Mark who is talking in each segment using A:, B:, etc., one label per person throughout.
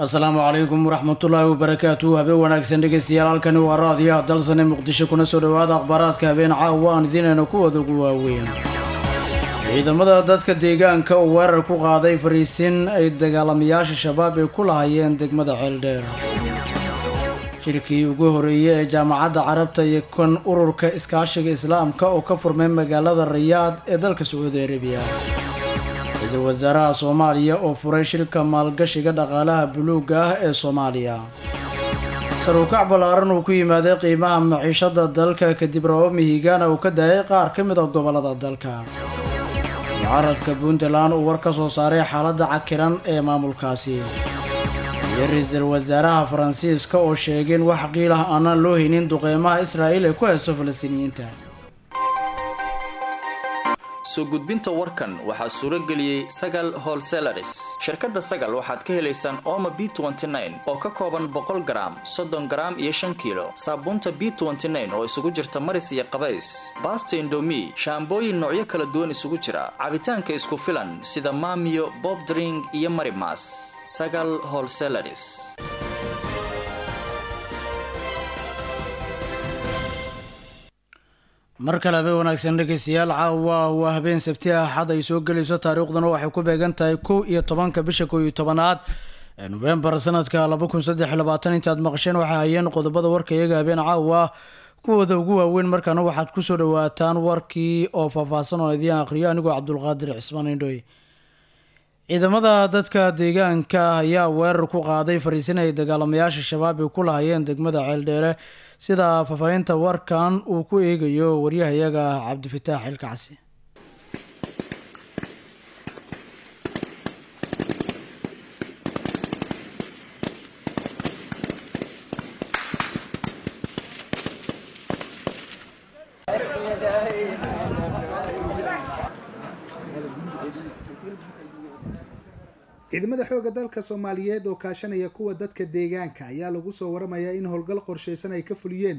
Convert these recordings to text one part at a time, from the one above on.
A: asalaamu calaykum waraxmatullaahi wabarakaatu habeen wanaagsan dhegeystayaal halkani waa raadiyaha dalsane muqdisho kuna soo dhowaada akhbaaraadka habeen caawa aan idiinayna kuwada ugu waaweyn ciidamada dadka deegaanka oo weerar ku qaaday fariisin ay dagaalamayaasha shabaab ay ku lahayeen degmada ceeldheer shirkii ugu horeeyey ee jaamacadda carabta iyo kan ururka iskaashiga islaamka oo ka furmay magaalada rayaad ee dalka sacuudi arabiya ra-iisul wasaaraha soomaaliya oo furay shirka maalgashiga dhaqaalaha buluugga ah ee soomaaliya saruukac ballaaran uu ku yimaaday qiimaha maciishada dalka kadib rababo higaana uu ka daayay qaar ka mid a gobollada dalka mucaaradka puntland uu war ka soo saaray xaaladda cakiran ee maamulkaasi iyo ra-iisul wasaaraha faransiiska oo sheegay in wax qiil ah aanaan loo haynin duqeymaha israa'iil ee ku hayso falastiiniyiinta
B: soo gudbinta warkan waxaa suuro geliyey sagal holselaris shirkadda sagal waxaad ka helaysaan ooma b oo ka kooban boqol garaam soddon garaam iyo shan kiilo saabuunta b oo isugu jirta maris iyo qabays baasta indomi shaambooyin noocyo kala duwan isugu jira cabitaanka isku filan sida maamiyo bobdring iyo marimas sagal holselaris
A: mar kale habeen wanaagsan dhegeystayaal caawa waa habeen sabti ah xad ay soo gelayso taariikhduna waxay ku beegan tahay kow iyo tobanka bisha kow iyo tobanaad ee nofembar sanadka laba kun saddex iyo labaatan intaad maqasheen waxay hayeen qodobada warka iyaga habeen caawa kuwooda ugu waaweyn markaana waxaad kusoo dhawaataan warkii oo faahfaahsan oo idiin aqhriyo anigoo cabdulqaadir cismaan indhoy ciidamada dadka deegaanka ayaa weerar ku qaaday fariisin ay dagaalamayaasha shabaab ay ku lahayeen degmada ceeldheere sida faahfaahinta warkan uu ku eegayo waryahayaga cabdifataax xilkacsi
C: ciidamada xoogga dalka soomaaliyeed oo kaashanaya kuwa dadka deegaanka ayaa lagu soo waramayaa in howlgal qorshaysan ay ka fuliyeen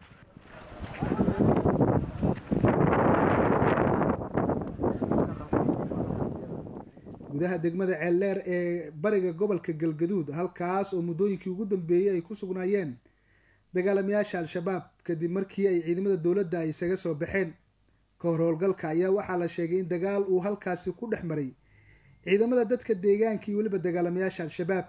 C: gudaha degmada ceeldheer ee bariga gobolka galgaduud halkaas oo muddooyinkii ugu dambeeyey ay ku sugnaayeen dagaalamayaasha al-shabaab kadib markii ay ciidamada dowladda ay isaga soo baxeen ka hor howlgalka ayaa waxaa la sheegay in dagaal uu halkaasi ku dhex maray ciidamada dadka deegaanka iyo weliba dagaalamayaasha al-shabaab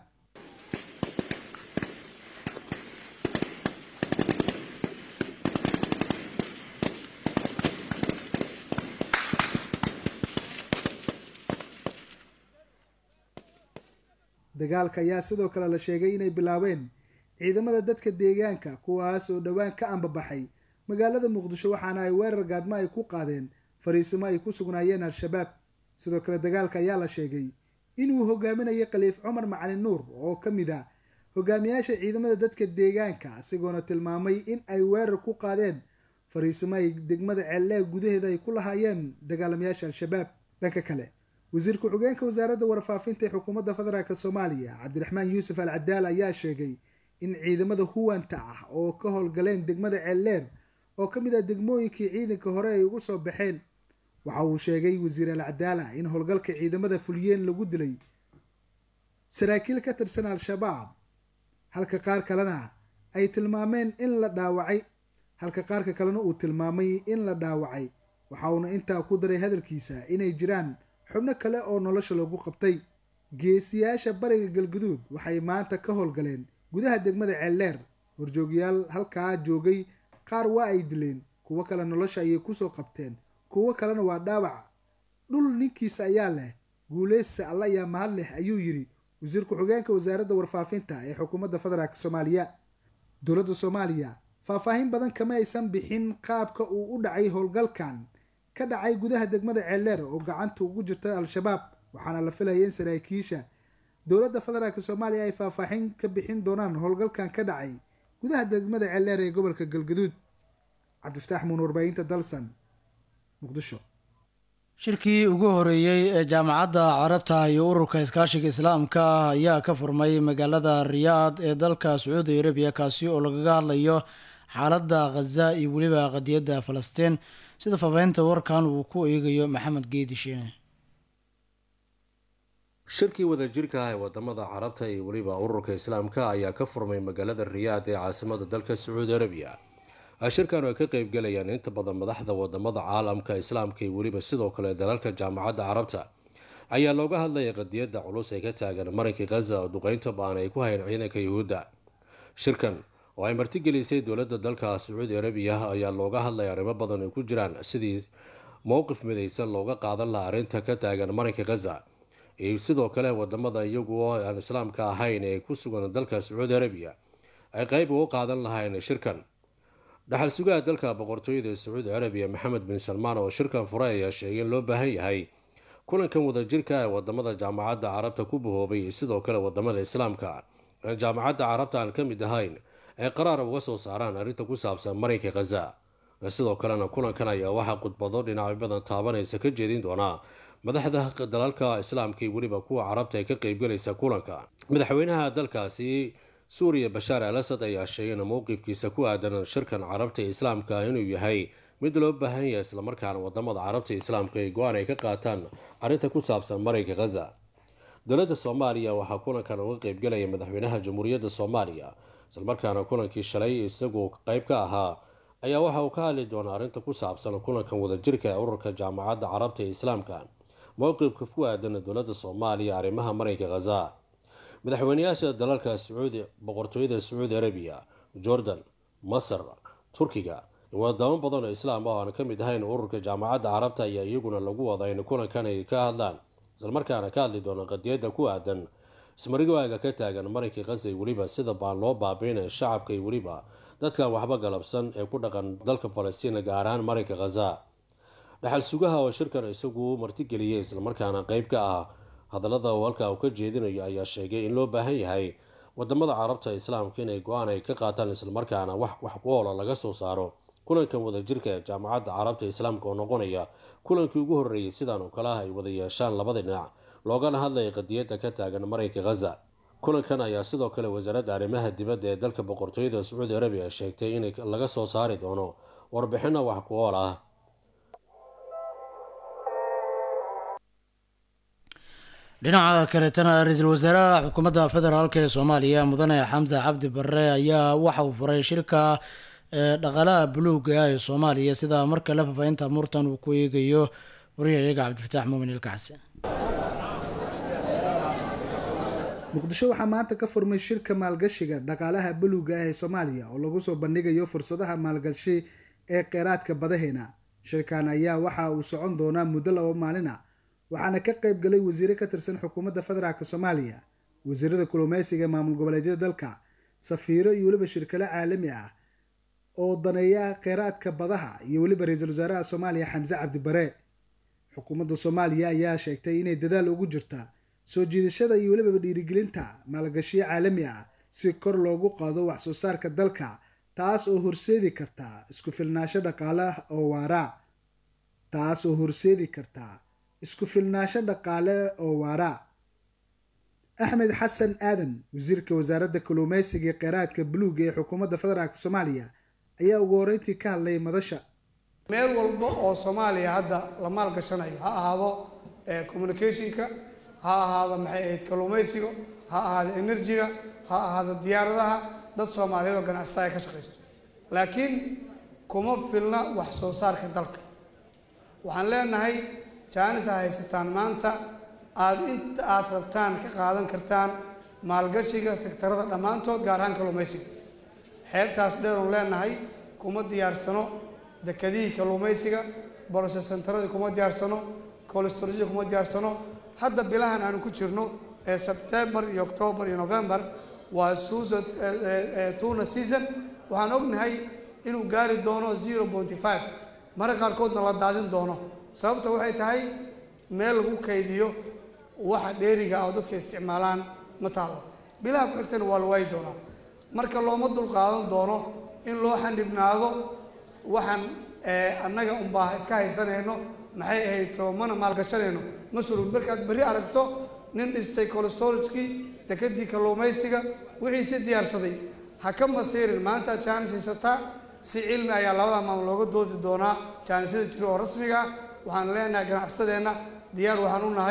C: dagaalka ayaa sidoo kale la sheegay inay bilaabeen ciidamada dadka deegaanka kuwaas oo dhowaan ka ambabaxay magaalada muqdisho waxaana ay weerar gaadmo ay ku qaadeen fariisimo ay ku sugnaayeen al-shabaab sidoo kale dagaalka ayaa la sheegay inuu hogaaminayay khaliif cumar macalin nuur oo ka mid ah hogaamiyaasha ciidamada dadka deegaanka isagoona tilmaamay in ay weerar ku qaadeen fariisimo ay degmada ceeldheer gudaheeda ay ku lahaayeen dagaalamayaasha al-shabaab dhanka kale wasiir ku-xigeenka wasaaradda warfaafinta ee xukuumadda federaalk soomaaliya cabdiraxmaan yuusuf al cadaal ayaa sheegay in ciidamada huwanta ah oo ka howlgaleen degmada ceeldheer oo ka mid ah degmooyinkii ciidanka hore ay ugu soo baxeen waxa uu sheegay wasiir al cadaala in howlgalka ciidamada fuliyeen lagu dilay saraakiil ka tirsan al-shabaab halka qaar kalena ay tilmaameen in la dhaawacay halka qaarka kalena uu tilmaamay in la dhaawacay waxa uuna intaa ku daray hadalkiisa inay jiraan xubno kale oo nolosha lagu qabtay geesiyaasha bariga galguduud waxay maanta ka howlgaleen gudaha degmada ceeldheer horjoogyaal halkaa joogay qaar waa ay dileen kuwo kale nolosha ayay kusoo qabteen kuwo kalena waa dhaawac dhul ninkiisa ayaa leh guuleysta alla ayaa mahad leh ayuu yidhi wasiir ku-xigeenka wasaaradda warfaafinta ee xukuumadda federaalk soomaaliya dowladda soomaaliya faahfaahin badan kama aysan bixin qaabka uu u dhacay howlgalkan ka dhacay gudaha degmada ceeldheer oo gacanta ugu jirta al-shabaab waxaana la filaya in saraakiisha dowladda federaalk soomaaliya ay faahfaahin ka bixin doonaan howlgalkan ka dhacay gudaha degmada ceeldheer ee gobolka galgaduud cabdifataax muun warbaahinta dalsan
A: shirkii ugu horeeyey ee jaamacadda carabta iyo ururka iskaashiga islaamka ah ayaa ka furmay magaalada riyaad ee dalka sacuudi arabiya kaasi oo lagaga hadlayo xaaladda khaza iyo weliba qadiyadda falastiin sida faafaahinta warkan uu ku eegayo maxamed geedi shiine
D: shirkii wadajirka ah ee wadamada carabta iyo weliba ururka islaamka ayaa ka furmay magaalada riyaad ee caasimada dalka sacuudi arabiya shirkan ay ka qeybgalayaan inta badan madaxda wadamada caalamka islaamka iyo weliba sidoo kale dalalka jaamacadda carabta ayaa looga hadlayay qadiyadda culus ee ka taagan marinka khaza oo duqeynta baan ay ku hayeen ciidanka yuhuudda shirkan oo ay martigelisay dowladda dalka sacuudi arabiya ayaa looga hadlaya arrimo badan ay ku jiraan sidii mowqif midaysan looga qaadan laha arrinta ka taagan marinka khaza iyo sidoo kale wadamada iyagu oo aan islaamka ahayn ee ku sugan dalka sacuudi arabiya ay qeyb uga qaadan lahayn shirkan dhaxal sugaha dalka boqortooyada sacuudi arabiya maxamed bin salmaan oo shirkan furay ayaa sheegay in loo baahan yahay kulankan wadajirka ee wadamada jaamacadda carabta ku bahoobay iyo sidoo kale wadamada islaamka aan jaamacadda carabta aan ka mid ahayn ay qaraar uga soo saaraan arrinta ku saabsan marinka khaza sidoo kalena kulankan ayaa waxaa khudbado dhinacyo badan taabanaysa ka jeedin doonaa madaxda dalalka islaamka iyo weliba kuwa carabta ee ka qeybgalaysa kulanka madaxweynaha dalkaasi suuriya bashaar al asad ayaa sheegay in mowqifkiisa ku aadan shirkan carabta ee islaamka inuu yahay mid loo baahan yahay islamarkaana wadamada carabta islaamka ay go-aan ay ka qaataan arrinta ku saabsan marinka khaza dowladda soomaaliya waxaa kulankan uga qeybgalaya madaxweynaha jamhuuriyadda soomaaliya islamarkaana kulankii shalay isagoo qeyb ka ahaa ayaa waxa uu ka hadli doonaa arrinta ku saabsan kulankan wadajirka ee ururka jaamacadda carabta ee islaamka mowqifka ku aadan dowladda soomaaliya arrimaha marinka khaza madaxweyneyaasha dalalka sacuudi boqortooyada sacuudi arabiya jordan masar turkiga wadamo badan oo islaam ah oo aan ka mid ahayn ururka jaamacadda carabta ayaa iyaguna lagu wadaa in kulankan ay ka hadlaan islamarkaana ka hadli doona qadiyadda ku aadan ismarigaaga ka taagan marinka khaza weliba sida baan loo baabiinaya shacabka iyo weliba dadkan waxba galabsan ee ku dhaqan dalka falastiin gaar ahaan marinka khaza dhaxal sugaha oo shirkan isagu martigeliyay islamarkaana qeyb ka ah hadallada uu halkaa uu ka jeedinayo ayaa sheegay in loo baahan yahay wadamada carabta islaamka inay go-aan ay ka qaataan islamarkaana wax wax ku oola laga soo saaro kulankan wadajirka ee jaamacadda carabta islaamka oo noqonaya kulankii ugu horreeyey sidaan oo kale ah ay wada yeeshaan labada dhinac loogana hadlaya qadiyadda ka taagan marinka khaza kulankan ayaa sidoo kale wasaaradda arrimaha dibadda ee dalka boqortooyada sacuudi arabiya sheegtay in laga soo saari doono warbixino wax ku ool ah
A: dhinaca kaletana ra-iisul wasaaraha xukuumadda federaalk ee soomaaliya mudane xamse cabdi barre ayaa waxa uu furay shirka dhaqaalaha buluuga ah ee soomaaliya sida marka la fafaahinta murtan uu ku eegayo wariyayaga cabdifataax muumin ilkacsi
C: muqdisho waxaa maanta ka furmay shirka maalgashiga dhaqaalaha buluuga ah ee soomaaliya oo lagu soo bandhigayo fursadaha maalgashi ee kheyraadka badaheena shirkan ayaa waxa uu socon doonaa muddo laba maalin ah waxaana ka qayb galay wasiire ka tirsan xukuumadda federaalk soomaaliya wasiirada kulumeysiga maamul goboleedyada dalka safiiro iyo weliba shirkalo caalami ah oo daneeya kheyraadka badaha iyo weliba ra-iisul wasaaraha soomaaliya xamse cabdi bare xukuumadda soomaaliya ayaa sheegtay inay dadaal ugu jirta soo jiidashada iyo weliba dhiirigelinta maalgashiyo caalami ah si kor loogu qaado wax soo saarka dalka taas oo horseedi karta isku filnaansho dhaqaale oo waara taas oo horseedi karta isku filnaansho dhaqaale oo waara axmed xasan aadan wasiirka wasaaradda kalluumeysiga ee kheyraadka buluuga ee xukuumadda federaalk soomaaliya ayaa ugu horeyntii ka hadlay madasha
E: meel walba oo soomaaliya hadda la maalgashanayo ha ahaado communicationka ha ahaado maxay ahayd kalluumaysiga ha ahaado enerjiga ha ahaado diyaaradaha dad soomaaliyeed oo ganacsata ay ka shaqaysto laakiin kuma filna wax soo saarka dalka waxaan leenahay jaanis a haysataan maanta aada inta aada rabtaan ka qaadan kartaan maalgashiga sektarada dhammaantood gaar ahaan kalluumaysiga xeebtaas dheeroon leenahay kuma diyaarsano dekadihii kalluumaysiga boloshe sentaradii kuma diyaarsano colestorjia kuma diyaarsano hadda bilahan aanu ku jirno ee sebtembar iyo octoobar iyo november waa suusa tuna season waxaan ognahay inuu gaari doono zero pointy five marka qaarkoodna la daadin doono sababta waxay tahay meel lagu kaydiyo waxa dheeriga ah oo dadka isticmaalaan ma taalo bilaha ku xigtana waa la waayi doonaa marka looma dulqaadan doono in loo xanibnaado waxaan annaga unbaa iska haysanayno maxay ahayd toomana maalgashanayno ma sulug markaad berri aragto nin dhistay colestoragekii dekadii kalluumaysiga wixii si diyaarsaday ha ka masiirin maanta jaanis haysataa si cilmi ayaa labada maamul looga doodi doonaa jaanisyada jiro oo rasmiga ah waxaan leenahay ganacsatadeenna diyaar waxaan u nahay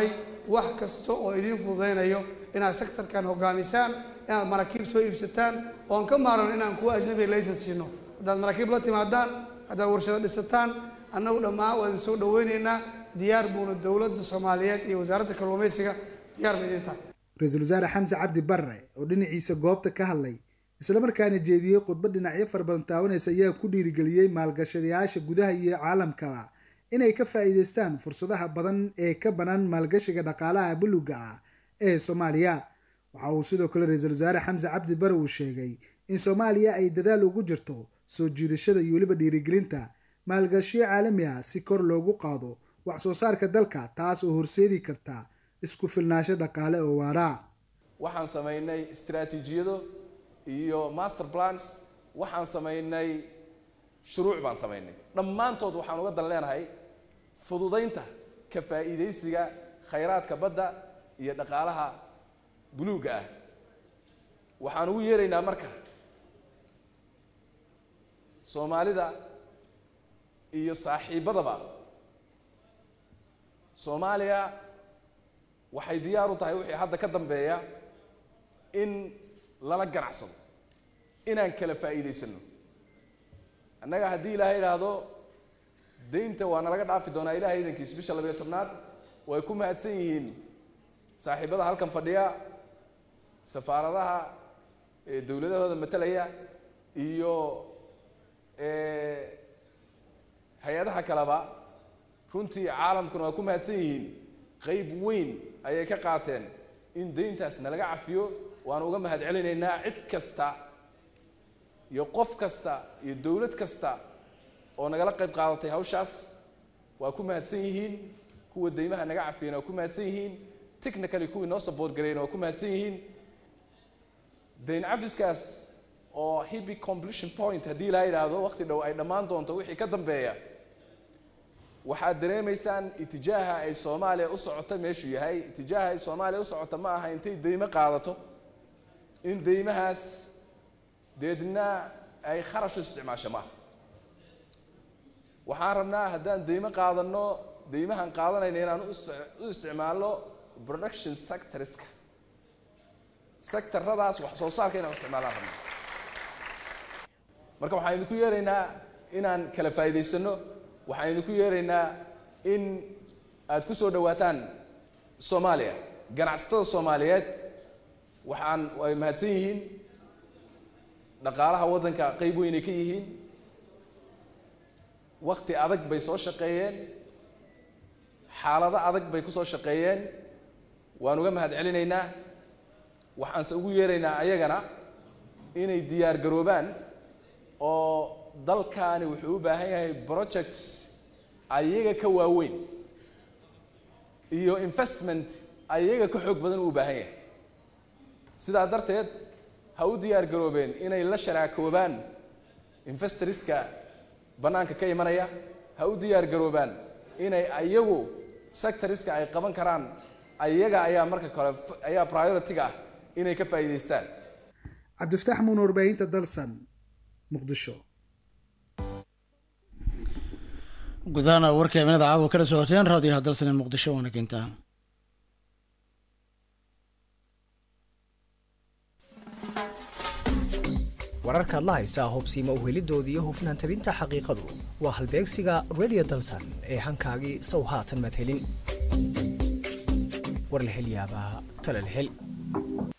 E: wax kasta oo idiin fududaynayo inaad sektorkan hogaamisaan inaad maraakiib soo iibsataan oon ka maaran inaan kuwa ajnabiga laysan siino haddaad maraakiib la timaadaan haddaad warshado dhisataan annagu dhammaan waa idin soo dhaweynaynaa diyaar buuna dowladda soomaaliyeed iyo wasaaradda kalluumaysiga diyaar ba idin tahay
C: ra-iisul wasaare xamse cabdi barre oo dhinaciisa goobta ka hadlay islamarkaana jeediyey khudbad dhinacyo fara badan taabanaysa ayaa ku dhiirigeliyey maalgashadayaasha gudaha iyo caalamkaba inay ka faa'iidaystaan fursadaha badan ee ka bannaan maalgashiga dhaqaalaha buluga ah ee soomaaliya waxa uu sidoo kale ra-iisul wasaare xamse cabdi barre uu sheegay in soomaaliya ay dadaal ugu jirto soo jiidashada iyo weliba dhiirigelinta maalgashiyo caalami ah si kor loogu qaado wax soo saarka dalka taas oo horseedi karta isku filnaansho dhaqaale oo waara
F: waxaan samaynay istaraatiijiyado iyo master plans waxaan samaynay shuruuc baan samaynay dhammaantood waxaan uga dan leenahay fududaynta ka faa'iidaysiga khayraadka badda iyo dhaqaalaha buluugga ah waxaan ugu yeeraynaa marka soomaalida iyo saaxiibadaba soomaaliya waxay diyaar u tahay wixii hadda ka dambeeya in lala ganacsado inaan kala faa'iidaysano annaga haddii ilaahay idhaahdo daynta waa nalaga dhaafi doonaa ilahay idankiis bisha labayo tobnaad way ku mahadsan yihiin saaxiibada halkan fadhiya safaaradaha dowladahooda matalaya iyo hay-adaha kaleba runtii caalamkuna waa ku mahadsan yihiin qeyb weyn ayay ka qaateen in dayntaas nalaga cafiyo waanu uga mahad celinaynaa cid kasta iyo qof kasta iyo dowlad kasta oo nagala qayb qaadatay hawshaas waa ku mahadsan yihiin kuwa deymaha naga cafiyana waa ku mahadsan yihiin technically kuwii noo support garayna waa ku mahadsan yihiin dayn cafiskaas oo hibi completion point haddii laa yidhaahdo waqti dhow ay dhammaan doonto wixii ka dambeeya waxaad dareemaysaan itijaaha ay soomaaliya u socota meeshuu yahay itijaaha ay soomaaliya u socota ma aha intay deymo qaadato in deymahaas deedna ay kharash u isticmaasho maaha waxaan rabnaa haddaan deymo qaadanno deymahan qaadanayna inaan u isticmaalno production sectorska sectoradaas wax soo saarka inaan u isticmaalaan rabnaa marka waxaan idinku yeeraynaa inaan kala faa'iidaysano waxaan idinku yeeraynaa in aad ku soo dhawaataan soomaaliya ganacsatada soomaaliyeed waxaan ay mahadsan yihiin dhaqaalaha waddanka qeyb weynay ka yihiin wakti adag bay soo shaqeeyeen xaalado adag bay ku soo shaqeeyeen waan uga mahad celinaynaa waxaanse ugu yeeraynaa ayagana inay diyaar garoobaan oo dalkaani wuxuu u baahan yahay projects ayaga ka waaweyn iyo investment ayaga ka xoog badan uu u baahan yahay sidaa darteed ha u diyaar garoobeen inay la sharaakoobaan investorska bannaanka ka imanaya ha u diyaar garoobaan inay ayagu sectoriska ay qaban karaan ayaga ayaa marka kale ayaa priority-ga ah inay ka faa'iidaystaan
C: cabdifataax muun warbaahinta dalsan muqdisho
A: gudahaana warka eminada caawa kala socoteen raadiyaha dalsane muqdisho waana keentaa
G: wararkaad la haysaa hubsiima uhelidoodii iyo hufnaan tabinta xaqiiqadu waa halbeegsiga radio dalsan ee hankaagii sow haatan maad helin war la hel yaabaa tala la hel